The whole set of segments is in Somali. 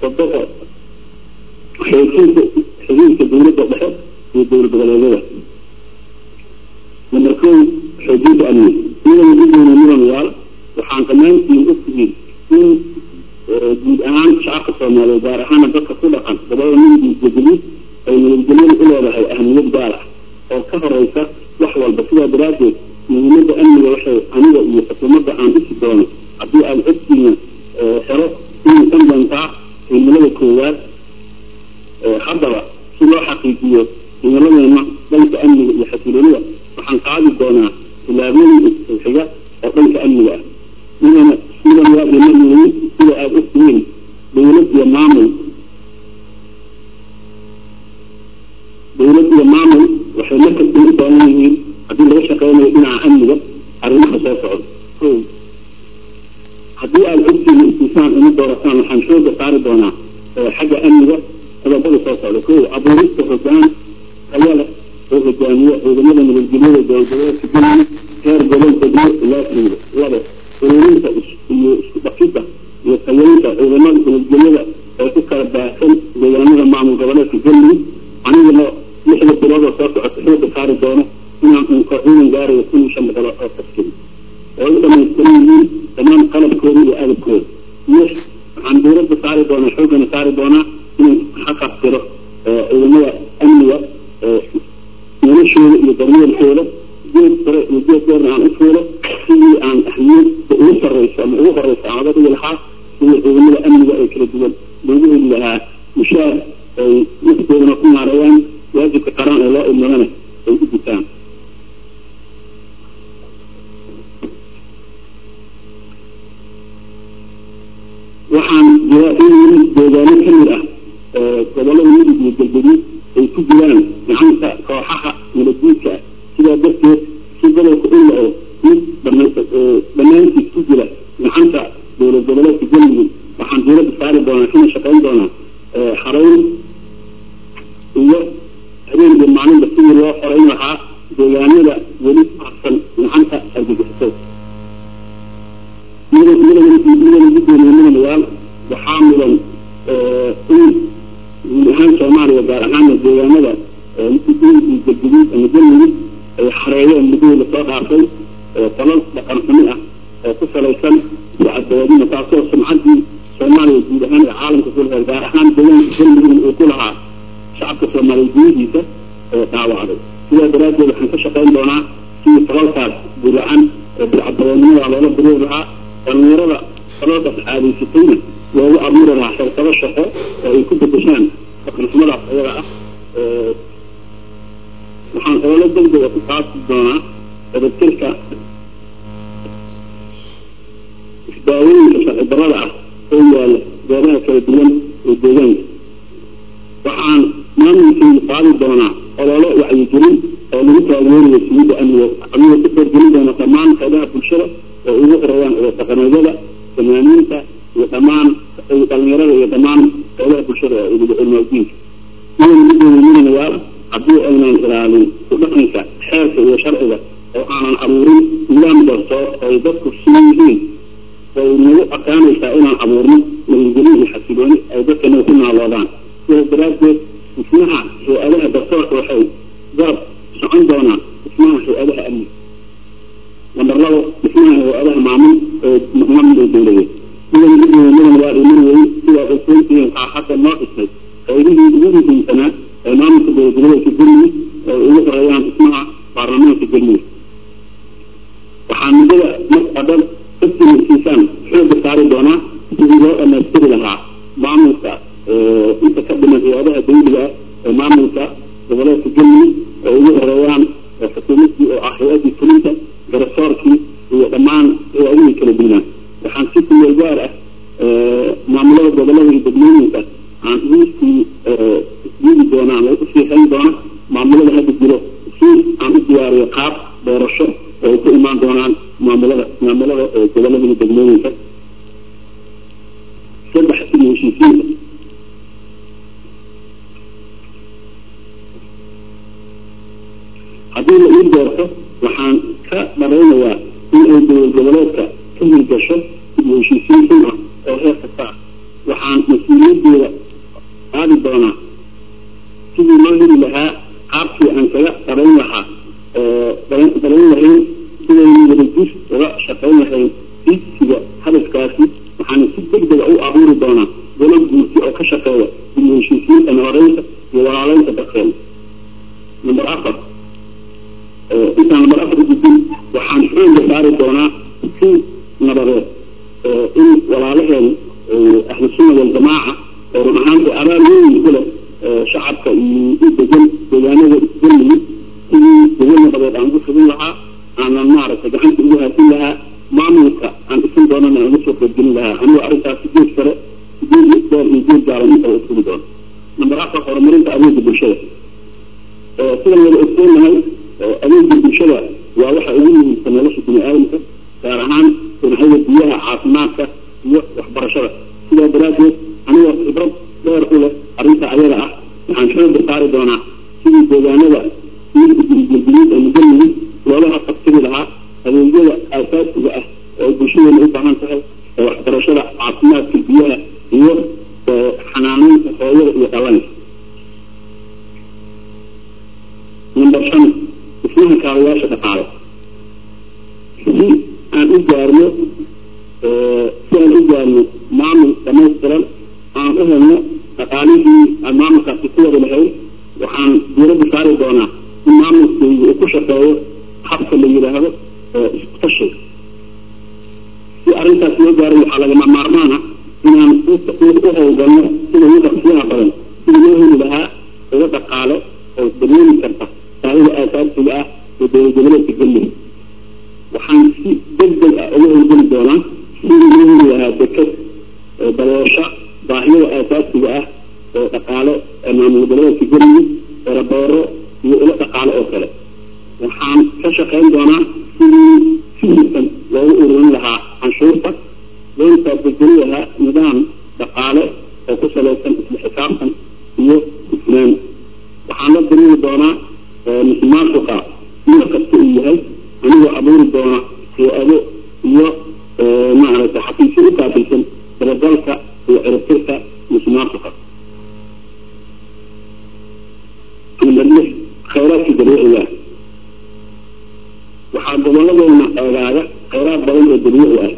toddoba xoojinta xiriirka dawladda dhexe iyo dowlad goboleedyada number kow xoojinta amni iyadana udoona mudanayaal waxaan dhammaantiin ogtihiin in guud ahaan shacabka soomaaliyeed gaar ahaana dadka ku dhaqan gobolada midiisjageli ay nabadgelyada u leedahay ahmiyad gaar ah oo ka horeysa wax walba sidaa daraaddeed muhiimada amniga waxay aniga iyo xukuumadda aan dhisi doono haddii aada codkiina helo inay kan doontaa himilada koowaad haddaba si loo xaqiijiyo himiladeena dhanka amniga iyo xasiloonida waxaan qaadi doonaa tilaabooyin xiga oo dhanka amniga ah midana midan waa imamayey sida aada ogtihiin dawlad iyo maamul dawlad iyo maamul waxay markasta u baahan yihiin haddii laga shaqeynayo dhinaca amniga arrimaha soo socda o haddii aada codkiina istisaan uma doorataan waxaan xooga saari doonaa xagga amniga qodobada soo socda ko abuurista hogaan tayo leh oo hogaamiyo ciidamada nabadgelyada dowladgoboleedka galmudug heer gobol degmo ilaa tuulo labo ururinta iyo isku dhafidda iyo tayeynta ciidamada nabadgelyada ee ku kala baahsan deegaanada maamul goboleedka galmudug anigana lixda bilood oo soo socota xooga saari doono inaan unka ciidan gaarayo kun iyo shan boqol oo taskiri oo u dhamaystiran yihiin dhammaan qalabkooda iyo agabkooda lix waxaan dawladda saari doonaa xoogana saari doonaa inaan xaqabtiro ciidamada amniga noloshooda iyo daryeelkooda geed sare iyo geed dheerna aan u fuulo sidii aan ahmiyadda ugu sarreyso ama ugu horeyso aan oga dhigi lahaa sidii ciidamada amniga ee kala duwan loogu heli lahaa mushaar ay naftoodana ku maareeyaan waajibka qaran ee loo ilmadana ay u gutaan waxaan jira in deegaano kamid ah gobolada midug iyo galgaduud ay ku jiraan gacanta kooxaha nabadguudka ah sidaa darteed si gobolka u la-o mid dhammaantiis ku jira gacanta dowlad goboleedka galmudug waxaan dawladda saari doonaa kana shaqeyn doonaa xareyn iyo habeen iyo maalinba sidii loo xoreyn lahaa deegaanada weli harsan gacanta argagixisada midana gudoomiye midanayaal waxaa mudan in guud ahaan soomaaliya gaar ahaana deegaanada galguduud ama galmudug ay xareeyeen muddadii lasoo dhaafay falal dhaqan xumi ah oo ku salaysan caddawaadina taasoo sumcaddii soomaaliya guud ahaan ee caalamka ku lahayd gaar ahaan deegaanka galmudugna uu ku lahaa shacabka soomaaliya gudihiisa ee dhaawacday sidaa daraaddeed waxaan ka shaqeyn doonaa sidii falalkaas guracan ee bilcadawoodnimada loola buriiri lahaa dhalinyarada faloodaas caadaysatayna loogu abuuri lahaa xirkado shaqo oo ay ku bedeshaan dhaqanxumadaas ayaga ah waxaan ololo degdega ku qaasi doonaa dabadtirka isdaawooyinka sharci darada ah oo yaala goobaha kala duwan ee deegaanka waxaan maamulkeedu qaadi doonaa ololo wacyigelin oo lagu taageerayo siyidda amniga amniga ku horgelin doona dhammaan qaybaha bulshada oo ugu horeeyaan oo dhaqameedyada fanaaniinta iyo dhammaan dhalinyarada iyo dhammaan qaybaha bulshada oo cilmadiinka idan gudoomiyayaal haddii aynan ilaalin ku dhaqanka xeerka iyo sharciga oo aanan abuurin nidaam darto ay dadku siman yihiin way nagu adkaanaysaa inaan abuurno nabadgelyo iyo xasilooni ay dadkana ku naaloodaan sidaas daraaddeed dhismaha hay-adaha dartoorka waxay garab socon doonaan dhismaha hay-adaha amni namber labo dhismaha hay-adaha maamul ee maamulka dowladeed idan gudoomiyadan waa iman weyn sidaa ogsoontihiin aa hadda noo dhisnay qaybihii ugu muhiimsanaa ee maamulka dowladgoboleedka galmudug oo ugu horeeyaan dhismaha baarlamaanka galmudug waxaa muddada marka dhan dadkiinasiisaan xooga saari doonaa sidii loo dhamaystiri lahaa maamulka inta ka dhiman hay-adaha dawliga ah ee maamulka goboleedka galmudug oo ugu horeeyaan xukuumaddii oo ah hay-addii fulinta garasoorkii iyo dhammaan hay-adihii kala duwanaan waxaan si kumeel gaar ah maamulada gobolada iyo degmooyinka aan uusii isdigi doona ama usii hayn doona maamulada hadda jiro si aan u diyaariyo qaab doorasho oo ay ku imaan doonaan maamulada maamulada gobolada iyo degmooyinka saddex iyo heshiisiinta haddii la ii doorto waxaan ka dharaynayaa in ay dowlad goboleedka ka hirgasho iyo heshiisiin xun ah oo heer kasta ah waxaan mas-uuliyadeeda qaadi doonaa sidii loo heli lahaa qaabkii aan kaga darayn lahaa darayn lahayn sidaynu wadajir uga shaqayn lahayn diigsiga hadafkaasi waxaana si deg dega u abuuri doonaa golo guurti oo ka shaqeeya dib u heshiisiinta nabadeynta iyo walaaleynta dadkeena number afar intaan number afar gudin waxaan xooga saari doonaa si nabadeed in walaalaheen ahlu sunna waljamaaca oo run ahaanta abaal weyn ku leh shacabka iyo u degan deegaanada isdalmiyid sidii degan nabadeed aan ugu fidin lahaa aanan maaragtay gacanta ugu haasin lahaa maamulka aan isin doonana aan uga soo qaybgelin lahaa anigoo arrintaasi geed sare geed isbeer iyo geed gaalan intaba ufuli doono number afar horumarinta adeega bulshada sidan wada ogsoonahay adeega bulshada waa waxa ugu muhiimsan nolosha bini aadamka gaar ahaan dhinacyada biyaha caafimaadka iyo waxbarashada sidaa daraaddeed anigoo khibrad dheer u leh arrinta ayada ah waxaan xooga saari doonaa sidii deegaanada gurigurguriid ee mujalligid loolaha qabtiri lahaa adeegyada aasaasiga ah oo bulshadeena u baahan tahay ee waxbarashada caafimaadka biyaha iyo xanaaneynta hooyada iyo dhalanka number shan dhismaha kaabayaasha dhaqaale si aan u gaarno si aan u gaarno maamul dhamaystiran aan u helno dhaqaalihii aan maamulkaasi ku wada lahayn waxaan diiradda saari doonaa in maamulkaygu uu ku shaqeeyo habka la yidhaahdo isku tashiga si arrintaas loo gaaray waxaa lagama maarmaana inaan u howlgalno sida ugu dhaqsiyaha badan sida loo heli lahaa uga dhaqaale oo dareemi karta baahida aasaasiga ah ee dowladgoboleedka galmudug waxaan si deg deg ah uga howlgeli doonaa sidii loo heli lahaa deked daboosha baahiyada aasaasiga ah oo dhaqaale ee maamul goboleedka galmudug erabeero iyo ilo dhaqaale oo kale waxaan ka shaqayn doonaa sidii fihisan loogu ururin lahaa canshuurta loona taabageli lahaa nidaam dhaqaale oo ku salaysan isla xisaabtan iyo isnaan waxaan la diriiri doonaa musuqmaasuqa mid kasta uu yahay anigoo abuuri doona hay-ado iyo maaragtay xafiisyo u kaabilsan dabagalka iyo ciribtirka musuqmaasuqa number lix khayraadka dabiiciga waxaa goboladeena eegaaga khayraad badan oo dabiici ah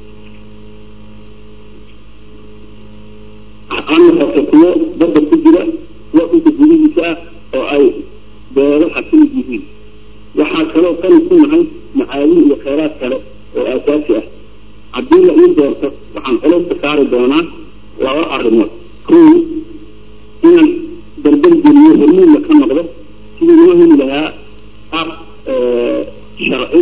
aan noqoto kuwo badda ku jira kuwa dhulka gudihiisa ah oo ay beeraha ka mid yihiin waxaa kaloo kani ku nahay macaadin iyo khayraad kale oo aasaasi ah haddii la ii doorto waxaan culeyska saari doonaa laba arrimood kow inaan dardar geliyo hormuudla ka noqdo sidii loo heli lahaa qaab sharci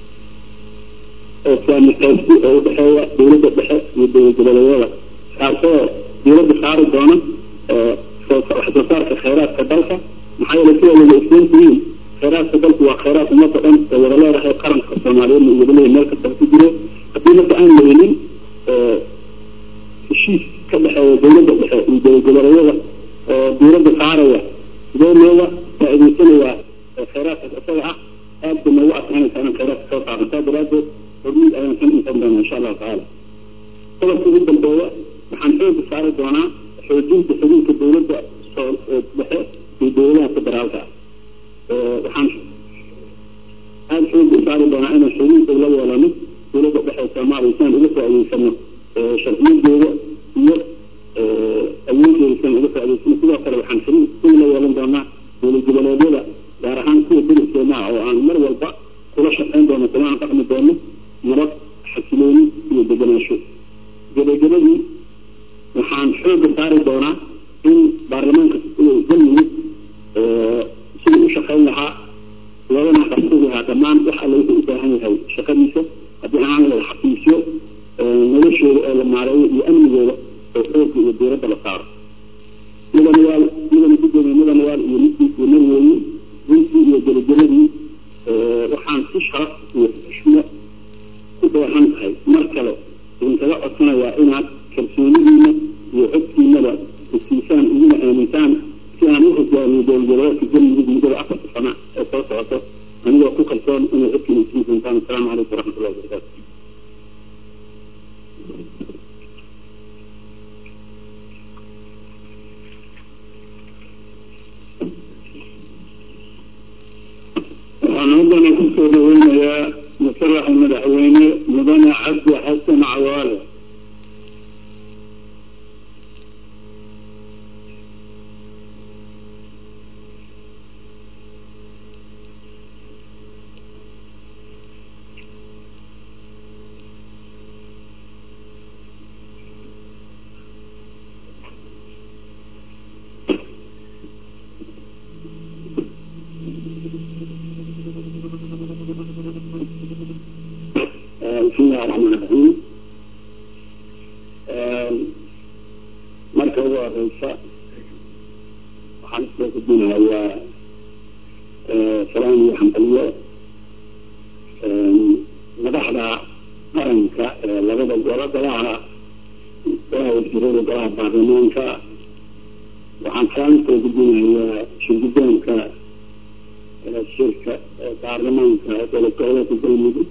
oo saami qaybsi oo udhexeeya dowladda dhexe iyo dowlad goboleedyada kaasoo dowladda saari doona wax soo saarka khayraadka dalka maxaa yeele sida wada ogsoon tihiin khayraadka dalku waa khayraad ummadda dhan ee wada leedahay qaranka soomaaliyeedna uu wada leeyahay meel kasta ku jiro haddii marka aan la helin heshiis ka dhexeeya dowladda dhexe iyo dowlad goboleedyada oo dowladda saaraya sidee looga faa'iidaysanayaa khayraadkaas isaga ah aad bay noogu adkaanaysa inaan khayraadka soo saarno saa daraaddeed hormuud ayaan ka intan doonaa insha allahu tacaala qodobka ugu dambeeya waxaan xooga saari doonaa xoojinta xiriirka dowladda dhexe iyo dowladaha federaalka ah waxaan aada xooga saari doonaa inaan xiriirka la yeelano dowladda dhexe soomaaliya si aan uga faa'iidaysano sharciyadeeda iyo awoodeeda si aan uga faa'idaysano sidoo kale waxaan xiriir sida la yeelan doonaa dowlad goboleedyada gaar ahaan kuwa deriskeena ah oo aan mar walba kula shaqayn doono kulaan dhaqmi doono nabad xasilooni iyo degenaansho gabagabadii waxaan xooga saari doonaa in baarlamaanka galmudug sidii u shaqayn lahaa loogana qabsan lahaa dhammaan wax alle wuxuu u baahan yahay shaqadiisa haddii aan la xafiisyo noloshooda oo la maareeyo iyo amnigooda oo xooga iyo dowladda la saaro mudanayaal mudana gudoomiye mudanayaal iyo midkiisu narweeye runtii iyo gabagabadii waxaan si sharaf iyo xushmo ku dheehan tahay mar kale idinkaga codsanayaa inaad kalsoonidiina iyo codkiinaba isiisaan iguna aamintaan si aan u hogaamiyo dowladgoboleedka galmudug muddada afarta sana ee soo socoto anigoo ku kalsoon inay codkiina isiin doontaan asalaamu calaykum waraxmatullahi wabarakaatu haddana kusoo dhaweynayaa musaraxa madaxweyne mudane cabdi xasan cawaale بسم الله الرحمن الرحيم marka ugu horeysa waxaan isoo gudbinayaa salaan iyo xambaliyo madaxda qaranka ee labada golo golaha golaha wasiirada golaha baarlamaanka waxaan salaan usoo gudbinayaa shirgudoonka shirka baarlamaanka dowlad goboleedka galmudug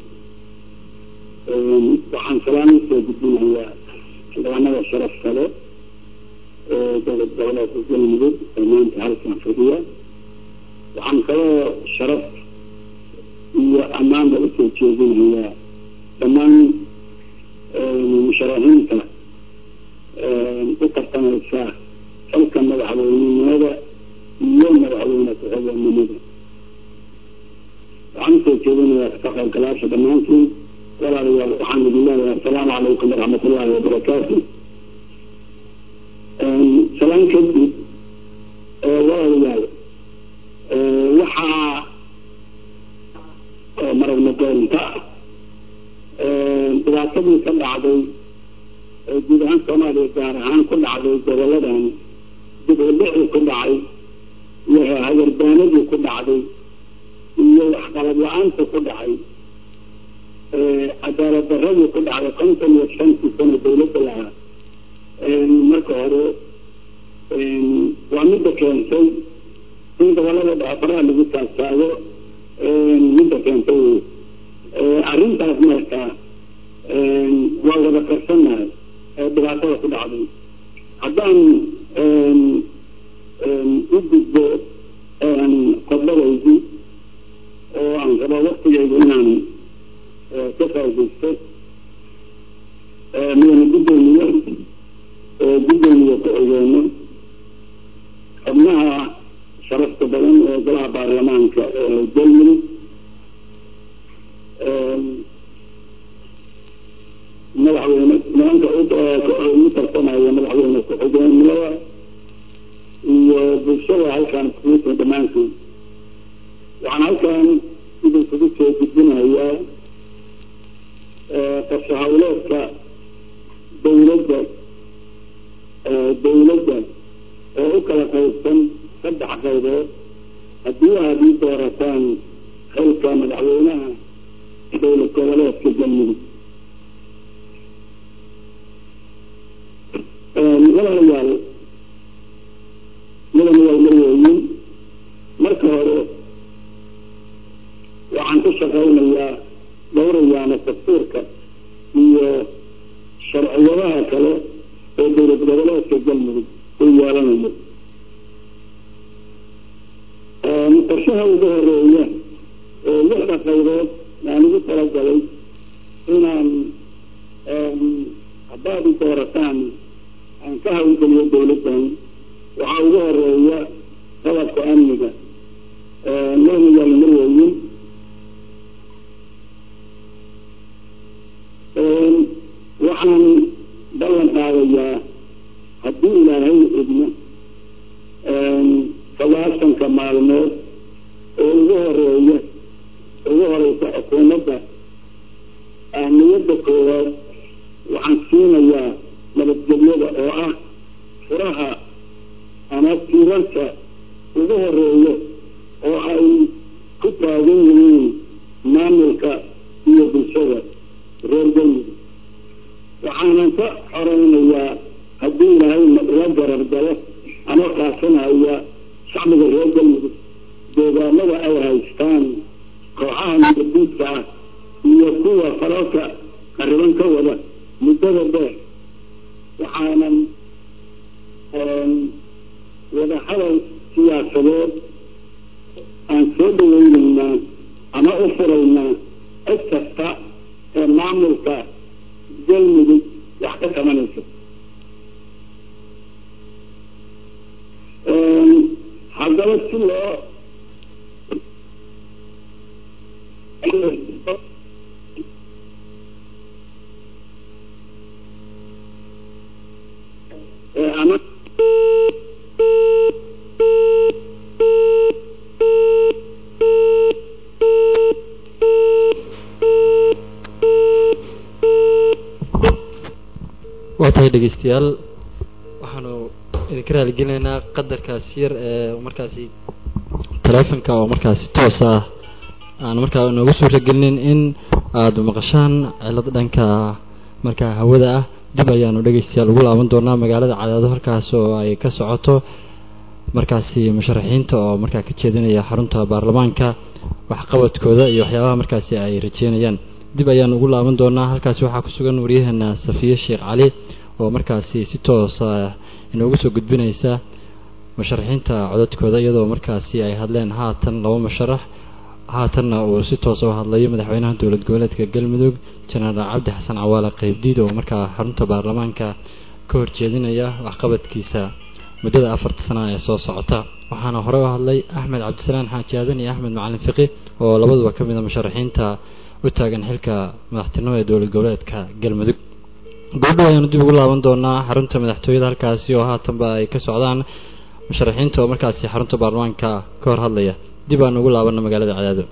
waxaan salaan usoo gudbinayaa xildhibaanada sharaf kale ee dowlad goboleedka galmudug ee maanta halkan fadhiya waxaan kaloo sharaf iyo ammaanba usoo jeedinayaa dhammaan musharaxiinta u tartamaysa xilka madaxweynenimada iyo madaxweyne ku-xigeenimada waxaan usoo jeedinayaa ka qaybgalaasha dhammaantiin walaalayaal waxaan idin leeyahay asalaamu calaykum waraxmat ullaahi wabarakaatu salaan kadib walaalayaal waxaa maragna doonta dhibaatadii ka dhacday guud ahaan soomaaliya gaar ahaan ku dhacday goboladan dib u dhicii ku dhacay iyo hagardaanadii ku dhacday iyo waxqalab la-aanta ku dhacay cadaalad daradii ku dhacday konton iyo shantii sano dawladda lahaa marka hore waa midda keentay in gobolada dhacfaraha lagu taagtaago midda keentay arrintaas marka waa wada qarsannahay ee dhibaatada ku dhacday haddaan u gudbo qodbadaydi oo aan rabo waktigaygu inaan ka faaidaysto midana guddoomiye guddoomiye ku-xigeenno xubnaha sharafta badan ee golaha baarlamaanka ee galmudug madaxweyne nimanka u tartamaya madaxweyne ku-xigeenimada iyo bulshada halkaan iskuuta dhammaantood waxaan halkaan idinkugu soo gudbinayaa qorshe hawleedka dawladda dawladda oo u kala qaybsan saddex qaybood haddii aad ii doorataan xilka madaxweynaha dowlad goboleedka galmudug walaalayaal mudan waa leeyihiin marka hore waxaan ku shaqaynayaa dhowrayaana dastuurka iyo sharciyadaha kale ee dowlad goboleedka galmudug u yeelanayo qorshaha ugu horeeya oo lixda qaybood aan ugu talagalay inaan haddaad i doorataan aan ka hawlgeliyo dawladdan waxaa ugu horeeya qodobka amniga madaxyaal marweyin waxaan ballan qaadayaa haddii ilaahay idmo sagaasanka maalmood oo ugu horeeya ugu horeysa xukuumadda ahmiyadda koowaad waxaan siinayaa nabadgelyada oo ah furaha ama tiirarka ugu horeeya oo ay ku taagan yihiin maamulka iyo bulshada reer galmudug waxaanan ka xoreynayaa haddii ilaahayna ula garar galo ama kaasanaya shacbiga reer galmudug deegaanada ay haystaan kooxaha nabadiidka ah iyo kuwa falalka qariban ka wada muddada dheer waxaanan wada hadal siyaasadeed haddana si loo ama waa tahay dhegeystayaal waxaanu idinka raaligelinaynaa qadarkaas yar ee markaasi taleefonka oo markaasi toos ah aan markaa noogu suuragelinin in aada maqashaan cilad dhanka markaa hawada ah dib ayaanu dhegeystayaal ugu laaban doonaa magaalada cadaado halkaas oo ay ka socoto markaasi musharaxiinta oo markaa ka jeedinaya xarunta baarlamaanka waxqabadkooda iyo waxyaabaha markaasi ay rajeynayaan dib ayaan ugu laaban doonaa halkaasi waxaa ku sugan waryaheena safiye sheekh cali oo markaasi si toosa inoogu soo gudbinaysa musharaxiinta codadkooda iyadoo markaasi ay hadleen haatan laba musharax haatanna uu si toosa u hadlayo madaxweynaha dowlad goboleedka galmudug jenaraal cabdi xasan cawaale qeybdiid oo markaa xarunta baarlamaanka ka horjeedinaya waxqabadkiisa muddada afarta sana ee soo socota waxaana hore u hadlay axmed cabdisalaan xaaji aadan iyo axmed macalin fiqi oo labaduba ka mid a musharaxiinta u taagan xilka madaxtinimo ee dowlad goboleedka galmudug goobdhow ayaanu dib ugu laaban doonaa xarunta madaxtooyada halkaasi oo haatanba ay ka socdaan musharaxiinta oo markaasi xarunta baarlamaanka ka hor hadlaya dib aanu ugu laabana magaalada cadaado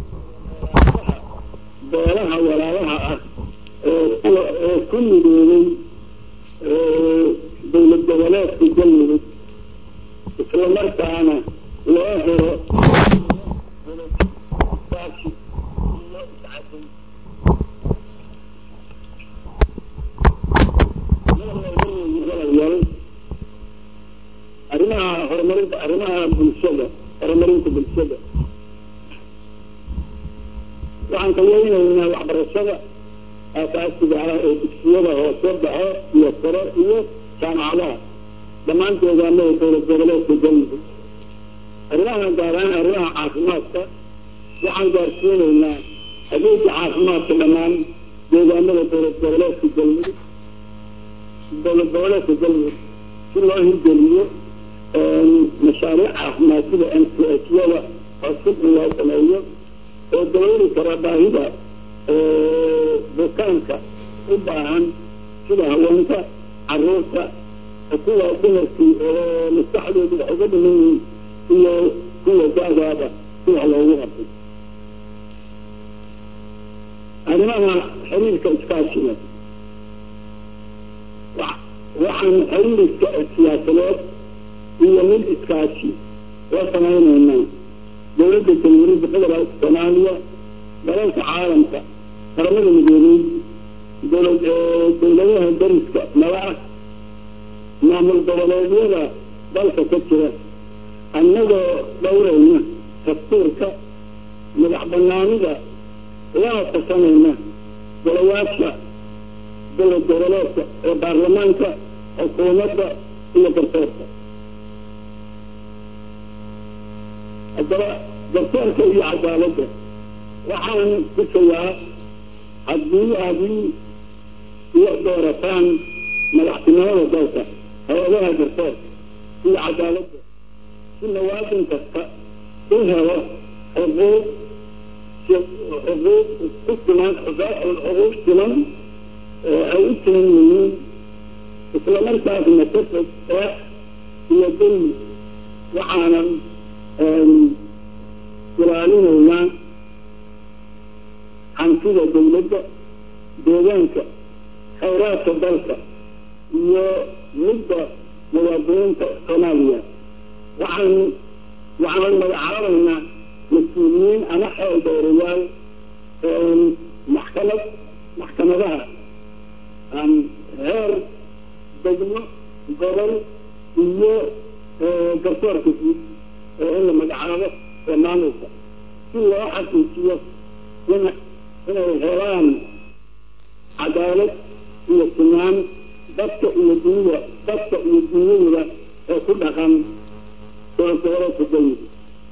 beelaha walaalaha ah ee kuwa ee ku midoobay dowlad goboleedka galmudug isla markaana loo helo arrimaha horumarinta arrimaha bulshada horumarinta bulshada waxaan ka weynaynaa waxbarashada aasaasiga ah ee dugsiyada hoose dhaxe iyo sare iyo jaamacadaha dhammaan deegaanada dowlad goboleedka galmudug arrimaha gaar ahaan arrimaha caafimaadka waxaan gaarsiinaynaa adeega caafimaadka dhammaan deegaanada dowlad goboleedka galmudug dowlad goboleedka galmudug si loo hirgeliyo mashaariic caafimaad sida n c h yada oo sibci loo sameeyo oo dabayli kara baahida bukaanka u baahan sida haweenka caruurta kuwa dumarkii oo maskaxdoodu wax uga dhiman yihiin iyo kuwa da-daaba si wax loogu qabtay arrimaha xiriirka iskaashiga waxaan xiriirka siyaasadeed iyo mid iskaashi la samaynaynaa dowladda jamhuuriyadda federaalka soomaaliya dalalka caalamka qaramada midoobey dowlad dowladaha dariska nabaa maamul goboleedyada dalka ka jira annagoo dhowrayna dastuurka madax banaanida lana tasanayna golayaasha dowlad goboleedka ee baarlamaanka xukuumadda iyo garsoorka haddaba garsoorka iyo cadaaladda waxaan kusayaa haddii haddii iyo doorataan madaxtinimada dalka hay-adaha garsoorka iyo cadaaladda si muwaadin kasta u helo xuquuq xuquuq ku siman xuquuq siman oo ay u timan yihiin isla markaasna ka fog eex iyo dulmi waxaanan ilaalinaynaa hantida dawladda deegaanka khayraadka dalka iyo midda muwaadiniinta soomaaliya waxaan waxaan magacaabaynaa mas-uuliyiin ama xeel dowrayaal maxkamad maxkamadaha heer degmo gobol iyo garsoorka guud oo in la magacaabo ee maamulka si loo xaqiijiyo in inay helaan cadaalad iyo sinaan dadka iyo dunida dadka iyo dunyadooda ee ku dhaqan dowladgoboleedka dawlada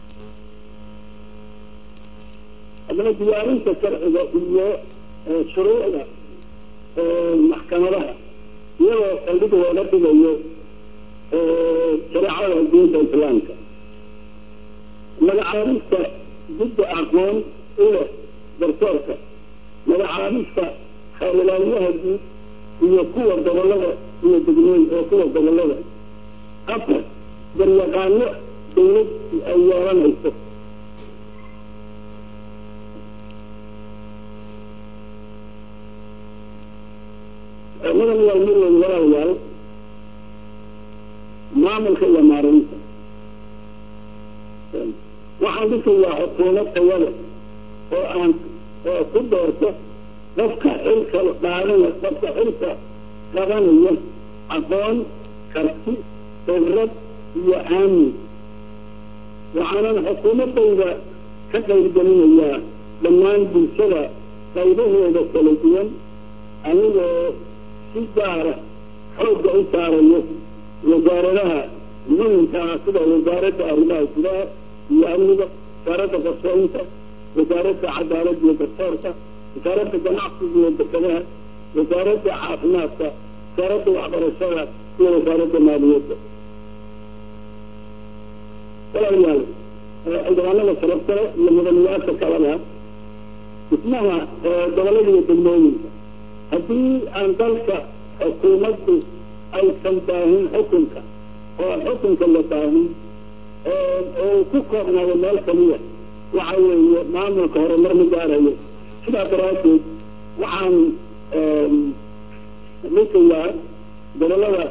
haddana diyaarinta sharciga iyo shuruucda maxkamadaha iyadoo saldhig looga dhigayo shareecada diinta islaamka iyo kuwa gobollada afar garyaqaano dawlad ay yeelanayso madan waa mirwey walaalayaal maamulka iyo maareynta waxaan dhisayaa xukuumad tayada oo aan oo ku doorto qofka xilka dhaadanaya qofka xilka qabanaya aqoon karti khibrad iyo aamin waxaanan xukuumadayda ka qaybgelinayaa dhammaan bulshada qaybahooda kala duwan anigoo si gaara xoogga u saarayo wasaaradaha muhimka ah sida wasaaradda arrimaha gudaha iyo amniga wasaaradda qorsheynta wasaaradda cadaaladda iyo garsoorka wasaaradda ganacsiga iyo dekedaha wasaaradda caafimaadka wasaaradda waxbarashada iyo wasaaradda maaliyadda walaalayaal ciidamada sharafkale iyo mudanayaasha kalena dhismaha gobollada iyo degmooyinka haddii aan dalka xukuumaddu aysan baahin xukunka oo xukunka la baahin oo ku koobnaado meel kaliya waxa weeye maamulka horumar ma gaarayo sidaa daraaddeed waxaan dhisayaa gobollada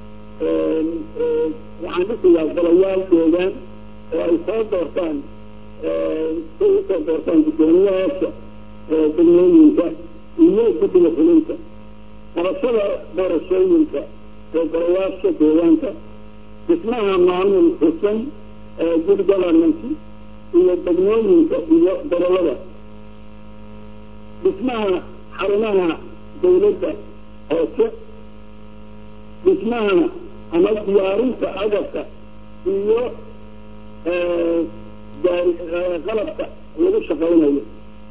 waxaan dhisayaa golayaal deegaan oo ay soo doortaan say usoo doortaan guddoomiyahaasha degmooyinka iyo guddiga fulinta qabashada doorashooyinka ee golayaasha deegaanka dhismaha maamul xusan good governance iyo degmooyinka iyo gobollada dhismaha xarumaha dawladda hoose dhismaha ama diyaarinta agabka iyo qalabka lagu shaqaynayo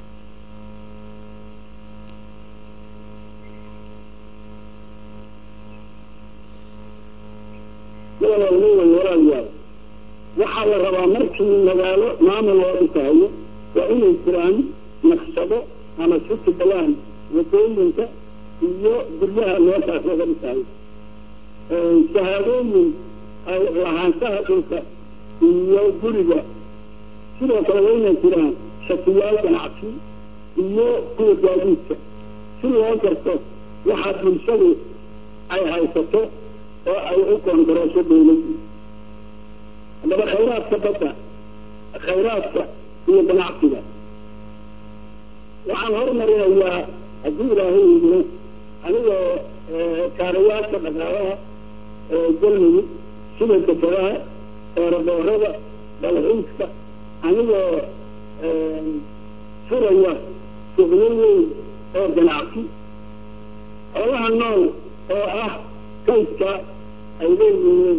walaalayaal waxaa la rabaa markii magaalo maamul loo dhisahayo waa inay jiraan naqshado ama siti balaan wadooyinka iyo guryaha meeshaas laga dhisahayo shahaadooyin ay lahaanshaha dhulka iyo guriga sidoo kale waa inay jiraan shakiyaal ganacsi iyo kuwa gaadiidka si loo garto waxaa bulshadu ay haysato oo ay u koongareesho dawladdu haddaba khayraadka badda khayraadka iyo ganacsiga waxaan hormarinayaa haddii ilaahay idino anigoo kaarayaasha dhaqaalaha galmudug sida dekadaha eeraboorada dalxiiska anigoo furaya suuqyo weyn oo ganacsi xoolaha nool oo ah kaydka ay leeyihiin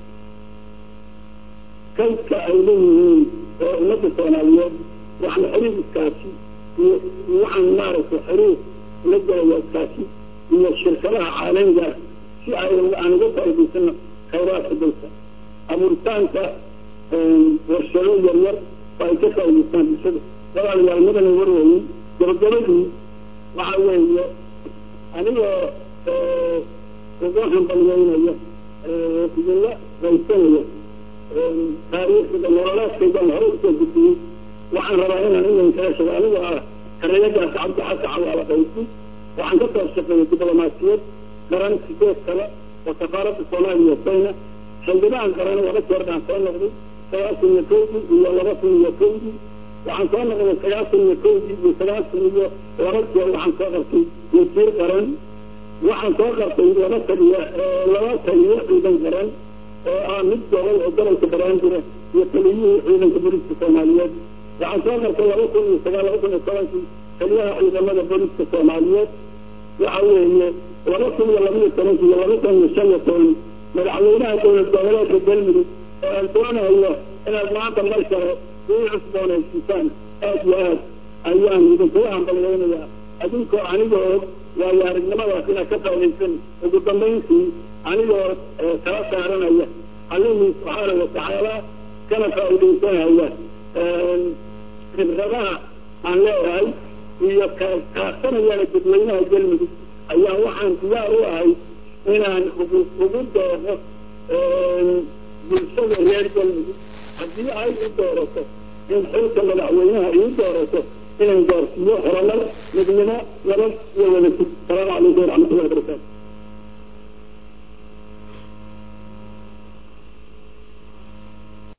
kaydka ay leeyihiin oo ummadda soomaaliyeed waxaan xiriir iskaasi iyo waxaan maaragtay xiriir la galaya iskaasi iyo shirkadaha caalamiga si ay aan uga faa'idaysano khayraadka dalka abuuritaanka warshado yaryar oo ay ka faa'idaystaan bulshada walaalayaal madana warweyn gabagabadii waxa weeye anigoo ugu hambalyeynaya idinla raysanaya taariikhda nololaadkaydan hore usoo gudbiyey waxaan rabaa inaan idan kala shago anigoo ah karayadaas cabdi xasan cawaala qaysi waxaan ka soo shaqeeyay diblomaasiyad qaran sideed kale oo safaaradda soomaaliya kenya xildhibaan qaran laba jeer baan soo noqday sagaashan iyo kowdii iyo laba kun iyo kowdii waxaan soo noqday sagaashan iyo kowdii iyo sagaashan iyo laba jeer waxaan soo qabtay wasiir qaran waxaan soo qabtay laba taliya laba taliyo ciidan qaran oo ah mid gobol oo gobolka baraandira iyo taliyihii ciidanka booliska soomaaliyeed waxaan soo qabtay laba kun iyo sagaal laba kun iyo tobankii taliyaha ciidamada booliska soomaaliyeed waxa weeye laba kun iyo laba iyo tobankii iyo laba kun iyo shan iyo toban madaxweynaha dowlad goboleedka galmudug oo aan doonayo inaad maanta mar kale ii cusboonaysiisaan aad iyo aad ayaan idinkugu hambalyeynayaa adinkoo anigoo waayo aragnimadaas inaad ka faa'idaysan ugu dambayntii anigoo kala saaranaya allihii subxaanahu watacaala kana faa'iidaysanaya khibradaha aan leeyahay iyo kaasanayaana dadweynaha galmudug ayaa waxaan diyaar u ahay inaan ugu ugu doono bulshada reer galmudug haddii ay u doorato in xilka madaxweynaha iu doorato inaan gaarsiiyo horumar midnimo nabad iyo wadajir salaamu calaykum waraxmatullahi wabarakaatu